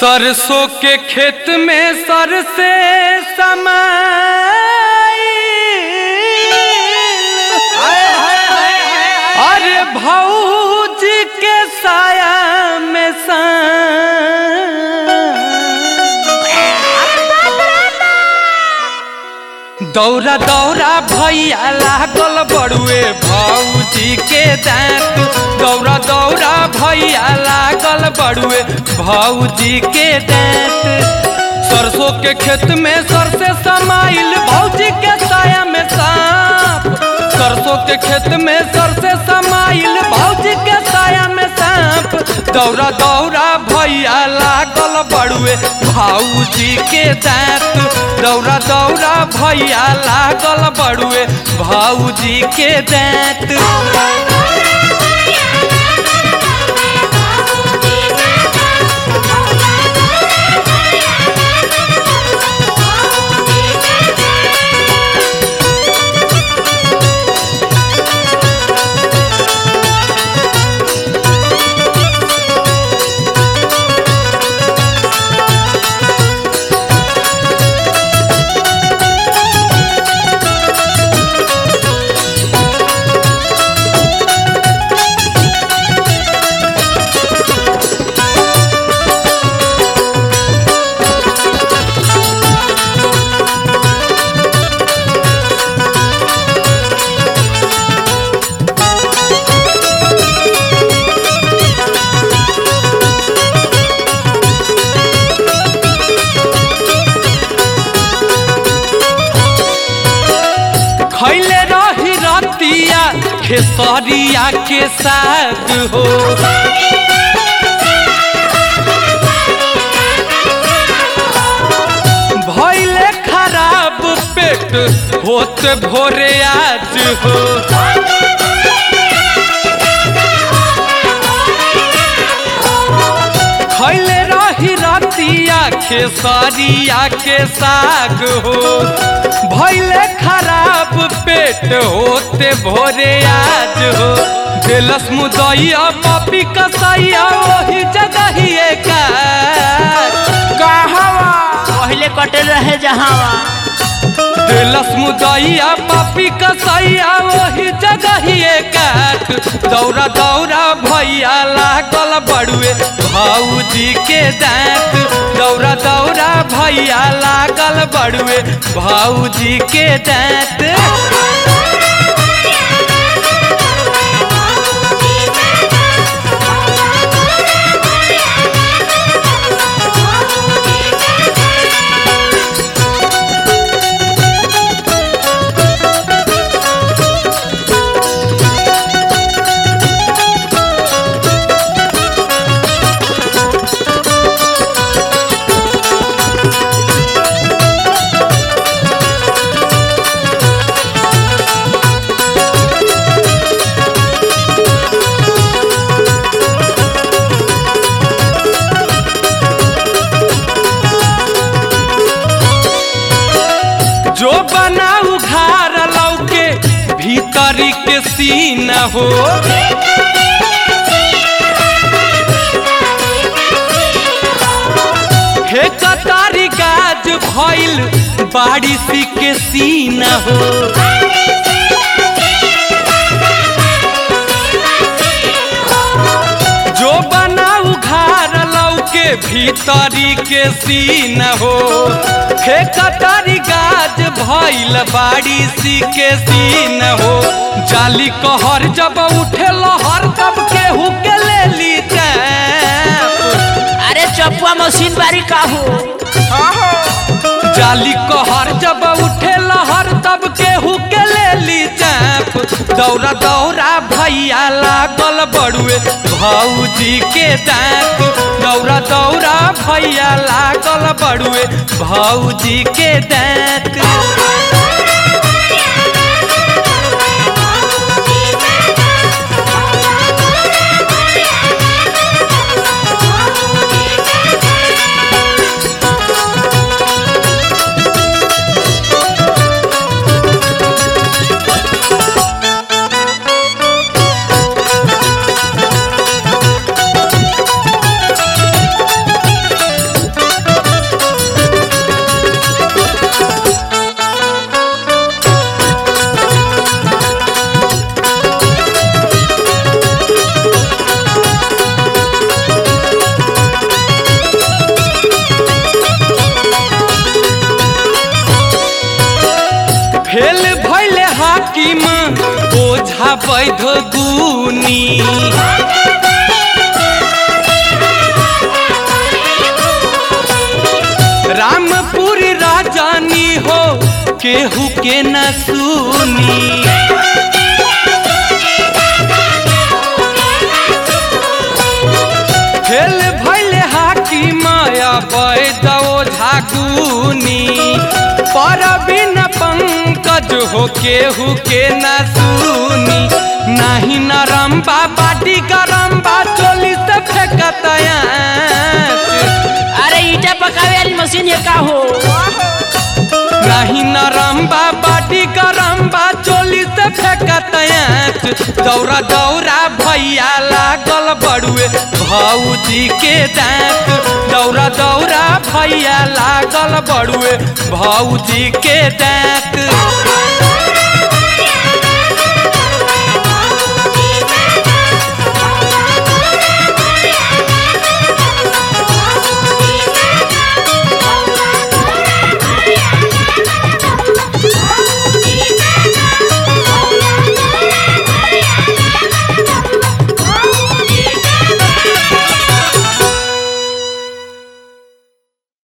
सरसों के खेत में सर से समाई अरे भौज के साया में सा दौरा दौरा भैया लागल बड़ुए भौजी के दांत दौरा दौरा भैया लागल बड़ुए भौजी के दांत सरसों के खेत में सर से समाइल भौजी के साया में सांप सरसों के खेत में सर से समाइल भौजी के साया में सांप दौरा दौरा भैया लागल बड़ुए भौजी के दांत दौरा दौरा भैया लागल बड़ुए भौजी के दांत खैले रही रतिया खेसरिया के साथ हो भैले खराब पेट होत भोरे आज हो खैले रही रतिया खेसरिया के साग हो भैले खराब पेट होते भोरे आज हो दिलस मुदैया पापी कसैया वही जगहिए का कहवा पहले कटे रहे जहावा दिलस मुदैया पापी कसैया वही जगहिए काट दौरा दौरा भैया लागल बड़ुए भौजी के दांत दौरा दौरा भैया लागल बड़ुए भौजी के दांत जो बनाऊ घार लौके भीतरी के सीन हो हे कतारी गाज भइल बारिश के सीन हो जो बनाऊ घार लौके भीतरी के सीन हो हे कतारी गाज भइल बारिश के सीन हो जाली कहर जब उठे लहर तब केहू के ले ली चैप अरे चपुआ मशीन बारी का हो जाली कहर जब उठे लहर तब केहू के ले ली चैप दौरा दौरा भैया लागल बड़ुए भौजी के दांत दौरा दौरा भैया लागल बड़ुए भौजी के दांत के न सुनी फेल भैले हाकी माया बैदो झागुनी पर बिन पंकज हो केहू के न सुनी नाही नरम बा बाटी गरम बा चोली से फेंकतया अरे ईटा पकावे वाली मशीन ये का हो नहीं नरम बा बाटी गरम बा चोली से फेंकत दौरा दौरा भैया लागल बड़ुए भौजी के दांत दौरा दौरा भैया लागल बड़ुए भौजी के दांत